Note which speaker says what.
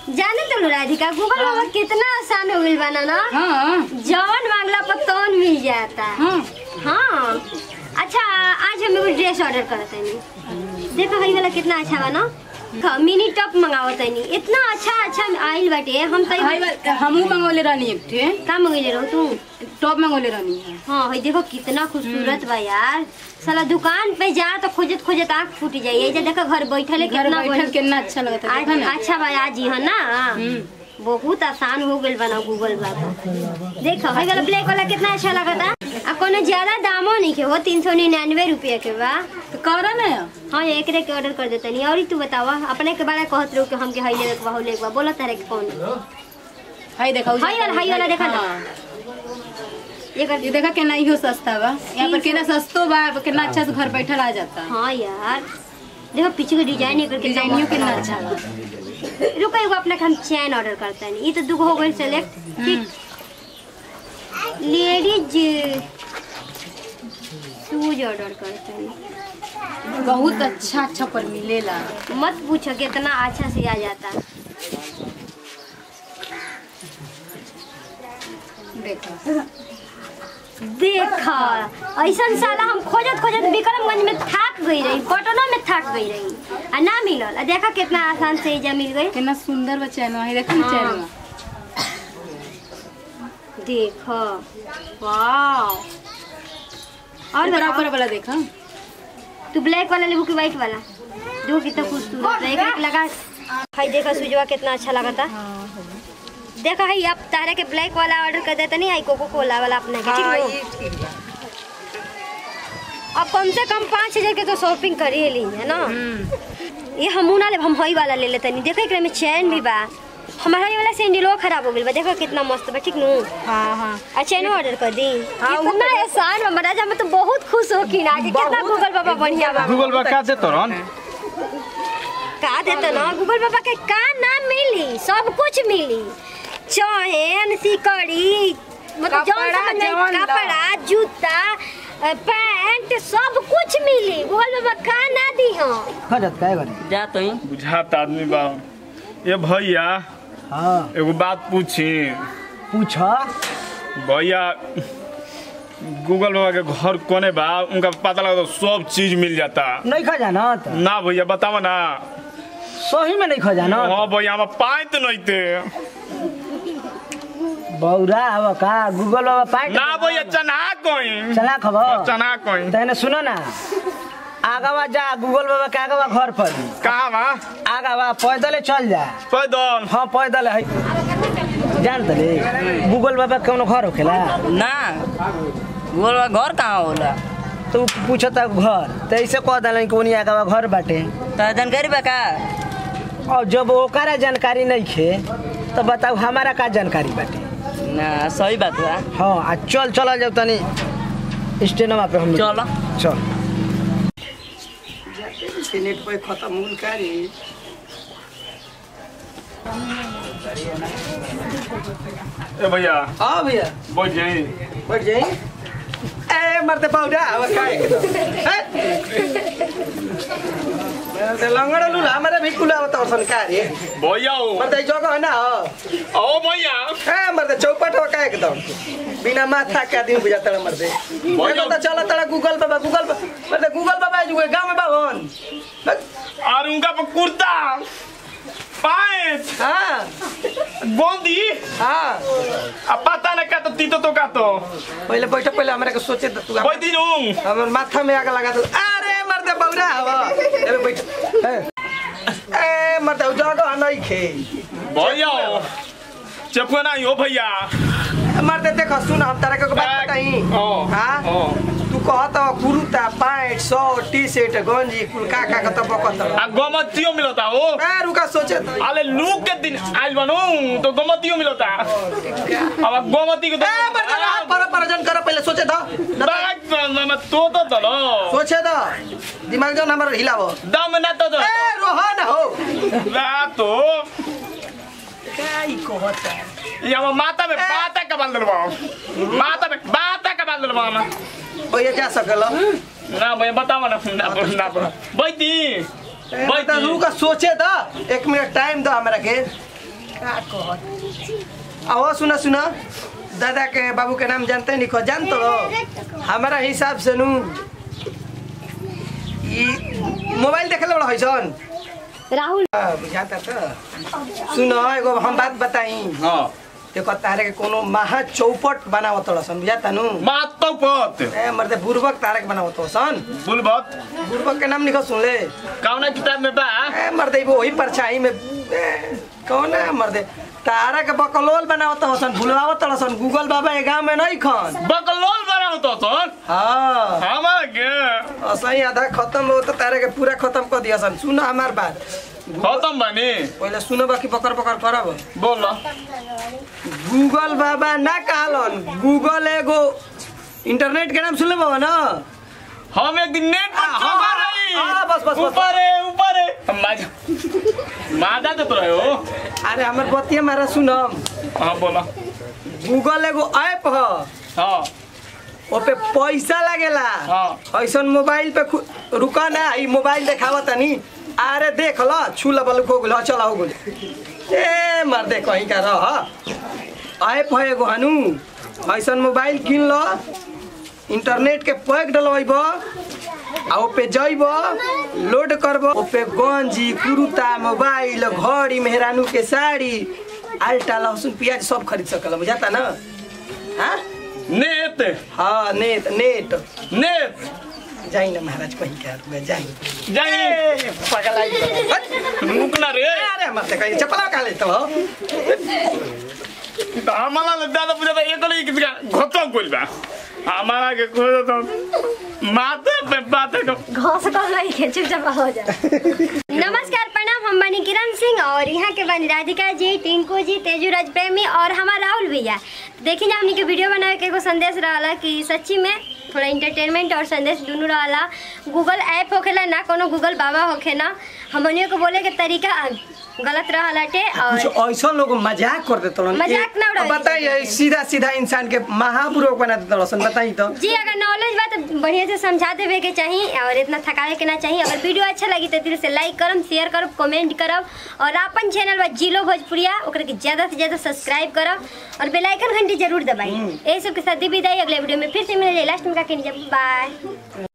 Speaker 1: जाने तो राधिका गूगल बाबा कितना आसान हो गइल बना ना
Speaker 2: हाँ
Speaker 1: जवन मांगला पर तवन मिल जाता
Speaker 2: हाँ
Speaker 1: हाँ अच्छा आज हम एगो ड्रेस ऑर्डर करत हनी देखो हई वाला कितना अच्छा बा ना ख- मिनी टॉप मंगावत हनी इतना अच्छा अच्छा आइल बाटे हम तो
Speaker 2: हाई वाला हमहू मंगोले रहनी एक ठे
Speaker 1: का मंगैले रहो तू
Speaker 2: टॉप मंगोले रहनी है
Speaker 1: हाँ हई देखो कितना खूबसूरत बा यार साला दुकान पे जा तो खोजत खोजत आँख फूट जाई ऐसे देखो घर बैठले
Speaker 2: घर
Speaker 1: कितना
Speaker 2: बैठल
Speaker 1: बढ़िया-
Speaker 2: कितना अच्छा लगता है देखा
Speaker 1: आज
Speaker 2: ना
Speaker 1: अच्छा बा आज ही है ना
Speaker 2: हम्म।
Speaker 1: बहुत आसान हो गइल बना गूगल बाबा देखो हई वाला ब्लैक वाला कितना अच्छा लगता आ कोनो ज्यादा दामो नहीं के हो तीन सौ निन्यानवे रुपया के बा
Speaker 2: तो करा ना
Speaker 1: हाँ एक के ऑर्डर कर देता नहीं और ही तू बतावा अपने के बारे में कहत रहो कि हम के हई लेवे के बा हई लेवे के बा बोला तारे के कौन
Speaker 2: हाई देखा
Speaker 1: हाई वाला हाई वाला देखा ना
Speaker 2: हाँ।
Speaker 1: ये कर
Speaker 2: ये देखा केना इहो सस्ता बा यहाँ पर केना सस्तो बा केना अच्छा से घर बैठल आ जाता
Speaker 1: हाँ यार देखो पीछे के डिजाइन एकर कितना
Speaker 2: डिजाइनियो
Speaker 1: मस्त
Speaker 2: कितना
Speaker 1: बा।
Speaker 2: अच्छा बा
Speaker 1: रुको एगो अपने के हम चैन ऑर्डर करता है ये तो दुगो हो गई सेलेक्ट ठीक लेडीज शूज ऑर्डर करते हैं
Speaker 2: बहुत अच्छा अच्छा पर मिलेला
Speaker 1: मत पूछो कितना अच्छा से आ जाता
Speaker 2: देखो
Speaker 1: देखा ऐसा साला हम खोजत खोजत विक्रमगंज में थक गई रही पटना में थक गई रही आ ना मिलल आ देखा कितना आसान से एजा मिल गई
Speaker 2: कितना सुंदर बा चैनवा है देखो ना
Speaker 1: हाँ।
Speaker 2: चैनवा
Speaker 1: देखो वाह और
Speaker 2: ऊपर
Speaker 1: बताओ
Speaker 2: ऊपर वाला देखो
Speaker 1: तू ब्लैक वाला लेबू कि व्हाइट वाला दो कितना खूबसूरत है एक एक लगा हाय देखा सुजवा कितना अच्छा लगा था देखा है अब तारे के ब्लैक वाला ऑर्डर कर देता नहीं आई कोको कोला वाला अपने के ठीक है अब कम से कम पाँच हजार के तो शॉपिंग कर ही ली है ना ये हमू ना ले हम हई वाला ले लेते नहीं देखो एकरा में चैन भी बा हमारा हई वाला सैंडलो खराब हो गइल बा देखो कितना मस्त बा ठीक नु
Speaker 2: हाँ हाँ
Speaker 1: आ चैनो ऑर्डर कर दी
Speaker 2: हाँ, वो
Speaker 1: इतना आसान बा महाराज हम तो बहुत खुश हो कि ना कि कितना गूगल बाबा बढ़िया बा
Speaker 3: गूगल बा का देतो रन
Speaker 1: का देता ना गूगल बाबा के का ना मिली सब कुछ मिली चैन सिकड़ी मतलब जौन
Speaker 2: कपड़ा,
Speaker 1: समझ में
Speaker 2: जौन ला।
Speaker 1: कपड़ा जूता अ, पैंट सब कुछ मिली गूगल बाबा का ना दी हम
Speaker 4: खजत काय गरे
Speaker 5: जा तो ही
Speaker 3: बुझात आदमी बा ये भैया
Speaker 4: हाँ
Speaker 3: एगो बात पूछी
Speaker 4: पूछ
Speaker 3: भैया गूगल बाबा के घर कोने बा उनका पता लगा तो सब चीज मिल जाता
Speaker 4: नहीं खजानत
Speaker 3: ना भैया बतावा ना
Speaker 4: सही में नहीं खजानत
Speaker 3: हाँ भैया हम पाए तो नहीं थे
Speaker 4: बौरा अब का गूगल बाबा पाए
Speaker 3: ना भैया चना कोई
Speaker 4: चला खबर
Speaker 3: चना कोई
Speaker 4: तने सुनो ना आगवा जा गूगल बाबा के आगवा घर पर
Speaker 3: कहाँ बा
Speaker 4: आगवा पैदल चल जा
Speaker 3: पैदल
Speaker 4: हाँ पैदल है जान तले गूगल बाबा कौनो घर होखेला
Speaker 5: ना बोल घर कहाँ होला
Speaker 4: तो पूछता घर तो ऐसे कह दिलन कि उनी आगवा घर बाटे
Speaker 5: तो जानकारी बा का
Speaker 4: और जब ओकरा जानकारी नहीं खे तो बताऊ हमारा का जानकारी बाटे
Speaker 5: ना सही बात बा
Speaker 4: हाँ आ चल चल जाओ तनी स्टेनमा पे हम
Speaker 5: चल
Speaker 4: चल
Speaker 6: इंटरनेट पे खत्म हो का रे
Speaker 3: ए भैया
Speaker 6: हाँ भैया
Speaker 3: बैठ जाई
Speaker 6: बैठ जाई ए मरते पाउडा अब काय मरते लंगड़ा लूला हमारे भी कुला बता और का रे
Speaker 3: भैया हो
Speaker 6: मरते जगह है ना हो
Speaker 3: ओ भैया
Speaker 6: ए मरते चौपट हो का एकदम बिना माथा के आदमी बुझाता है मरते
Speaker 3: भैया।
Speaker 6: तो चला तड़ा गूगल पे बा, गूगल पे मरते गूगल पे जो गांव में बावन
Speaker 3: और उनका पर कुर्ता पैंट
Speaker 6: हाँ
Speaker 3: गोंदी
Speaker 6: हाँ
Speaker 3: अब पता न का तो तीतो तो का तो
Speaker 6: पहले बैठो पहले हमारे को सोचे तो तू
Speaker 3: कोई दिन हूँ
Speaker 6: हमर माथा में आग लगा दो अरे मरते बौरा हवा चलो बैठ ए ए मरते जगह नहीं खे
Speaker 3: भैया हो चपका नहीं हो भैया
Speaker 6: मरते देखो सुन हम तारा के बात बताई
Speaker 3: ओ,
Speaker 6: हां
Speaker 3: ओ।
Speaker 6: तू कहत kurta pant shirt T shirt गंजी कुल का का का तब बकत
Speaker 3: आ गमतियो मिलता हो
Speaker 6: ए रुका सोचे तो
Speaker 3: अरे लूक के दिन आइल बनू तो गमतियो मिलता अब गमती के तो
Speaker 6: ए मरते ना पर परजन कर पहले सोचे दो
Speaker 3: बैग में तो तो दलो
Speaker 6: सोचे दो दिमाग जो हमर हिलावो
Speaker 3: दम ना तो दो
Speaker 6: ए रोहन हो
Speaker 3: ना तो
Speaker 6: काई कहता
Speaker 3: ये हम माता में बाता का बाल दलवा माता में बाता का बाल दलवा ना
Speaker 6: ओए जा सकल
Speaker 3: ना भैया बताओ ना ना ना बैठी
Speaker 6: बैठा रुका सोचे दो एक मिनट टाइम दो हमरा के का कह आओ सुना सुना दादा के बाबू के नाम जानते नहीं खो जान तो हमारा हिसाब से नु ई मोबाइल देखे बड़ा है सन
Speaker 1: राहुल
Speaker 6: हाँ, बुझाता तो सुनो एगो हम बात बताई
Speaker 3: हाँ
Speaker 6: देखो तारे के कोनो महा चौपट बनावत सन बुझाता नु
Speaker 3: मातो पत
Speaker 6: ए मर्दे बुर्बक तारे के बनावत सन
Speaker 3: बुलबत
Speaker 6: बुर्बक के नाम निकल सुन ले
Speaker 3: कौना किताब में बा
Speaker 6: ए मर्दे वो वही परछाई में ए, कौन है मर्दे तारा के बकलोल बनावत सन भुलवावत सन गूगल बाबा ए गांव में नहीं खन
Speaker 3: बकलोल बनाओ तो सन
Speaker 6: हाँ
Speaker 3: हमार के
Speaker 6: असही आधा खत्म हो तो तारे के पूरा खत्म कर दिया सन सुन हमार बात
Speaker 3: खत्म बनी
Speaker 6: पहले सुनो बाकी पकड़ पकड़ करब
Speaker 3: बोल
Speaker 6: गूगल बाबा ना कहलन गूगल एगो इंटरनेट के नाम सुन ले बाबा ना
Speaker 3: हम एक दिन नेट पर
Speaker 6: हाँ,
Speaker 3: चौका
Speaker 6: हाँ,
Speaker 3: रही
Speaker 6: हाँ, बस, बस, बस।
Speaker 3: ऊपर है ऊपर है माजा माजा तो रहे हो
Speaker 6: अरे हमर बतिया मारा सुनम
Speaker 3: हाँ बोला
Speaker 6: गूगल एगो ऐप ह
Speaker 3: हाँ
Speaker 6: ओपे पैसा लागेला
Speaker 3: हाँ।
Speaker 6: ऐसन मोबाइल पे खु- रुका ना ई मोबाइल देखावा तनी अरे देख ल छू ल बलुक हो गेल चला हो गेल ए मर दे कहीं का रह ऐप है एगो हनु ऐसन मोबाइल किन ल इंटरनेट के पैक डलवाइब आ ओपे जइब लोड करब ओपे गंजी कुर्ता मोबाइल घड़ी मेहरानू के साड़ी आल्टा लहसुन प्याज सब खरीद सकल बुझाता ना हाँ
Speaker 3: नेट
Speaker 6: हाँ नेट नेट
Speaker 3: नेट
Speaker 6: जाई ना महाराज कहीं क्या रुआ जाई
Speaker 3: जाइए
Speaker 6: पगलाई हट!
Speaker 3: रुकना रे
Speaker 6: अरे मत कहीं चपला का ले तो
Speaker 3: तो हमारा ले दादा पूजा था एक नहीं किसी का घोटो कोई बा हमारा के खोजो तो माथे पे बातें को
Speaker 1: घास कर रही है चुपचाप हो जा नमस्कार प्रणाम हम बनी किरण सिंह और यहाँ के बनी राधिका जी टिंकू जी तेजू राज प्रेमी और हमारा राहुल भैया देखिए हमने के वीडियो बनाए के एगो संदेश रहा कि सच्ची में थोड़ा इंटरटेनमेंट और संदेश दोनों रहा गूगल ऐप होखेला ना कोनो गूगल बाबा होखे ना हमनियों को बोले के तरीका गलत रहा लाटे
Speaker 6: कुछ
Speaker 1: और
Speaker 6: ऐसा लोग मजाक कर देते लोग
Speaker 1: मजाक ना उड़ाई।
Speaker 6: बताइए सीधा सीधा इंसान के महापुरुष बना देते लोग बताई तो
Speaker 1: जी अगर नॉलेज बा तो बढ़िया से समझा देवे के चाहिए और इतना थकावे के ना चाहिए अगर वीडियो अच्छा लगी तो दिल से लाइक करम शेयर करब कमेंट करब और अपन चैनल बा जिलो भोजपुरिया ओकरा के ज्यादा से ज्यादा सब्सक्राइब करब और बेल आइकन घंटी जरूर दबाई यही सब के साथ दी विदाई अगले वीडियो में फिर से मिले लास्ट में का बाय